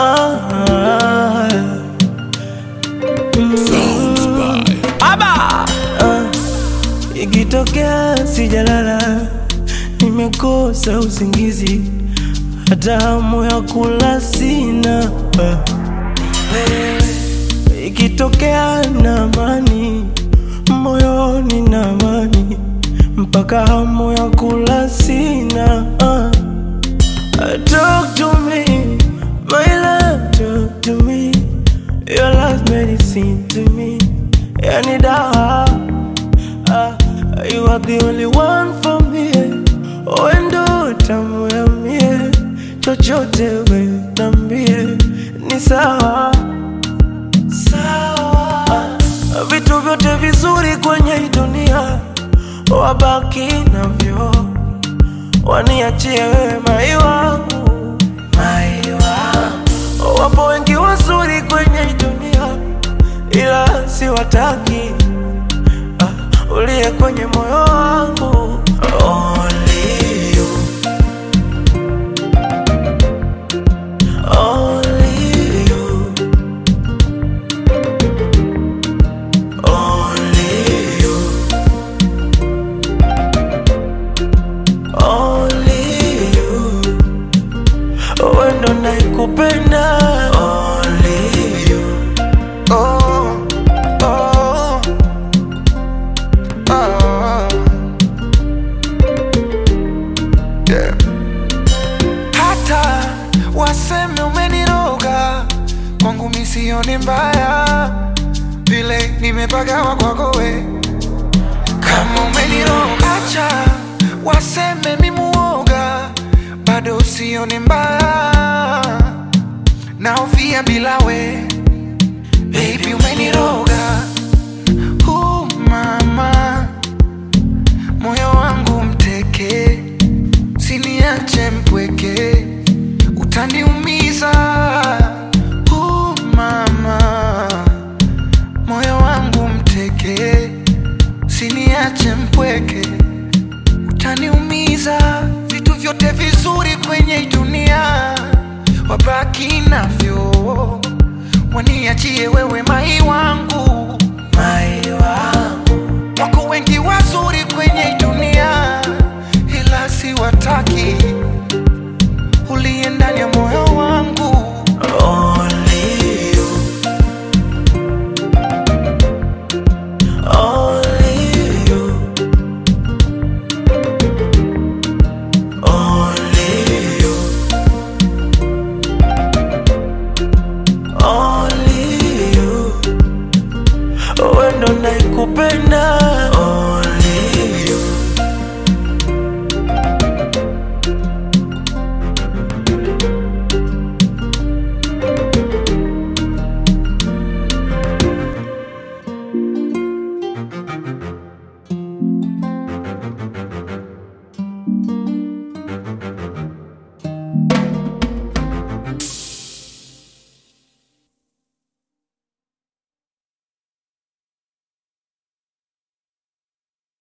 ah, Sounds by ah, ikitokea sijalala, nimekosa usingizi, hata hamu ya kula sina ah. Ikitokea na amani moyoni na amani, mpaka hamu ya kula sina ah. Talk to me, my love, talk to me. Your last medicine to me. Yani dawa, ah, you are the only one for me. Wendo tamu ya mie, chochote we nambie, ni sawa sawa. Vitu vyote vizuri kwenye hii dunia wabaki navyo waniachie wewe mai wangu, mai wangu. Wapo wengi wazuri kwenye hii dunia, ila siwataki. Ah, uliye kwenye moyo wangu Only you. Only you. Only you. Only you. Wewe ndo naikupenda Only you. Oh, oh, oh. Yeah. Hata waseme umeniroga kwangu misioni mbaya vile nimepagawa kwako we kama umeniroga acha waseme mimuoga bado usioni mbaya naofia bila we Baby umeniroga uh, mama moyo wangu mteke siniache mpweke utaniumiza uh, mama moyo wangu mteke siniache mpweke utaniumiza vitu vyote vizuri kwenye hii dunia wabaki navyo waniachie wewe mai wangu Mai wangu wako wengi wazuri kwenye hii dunia ila siwataki uliye ndani ya moyo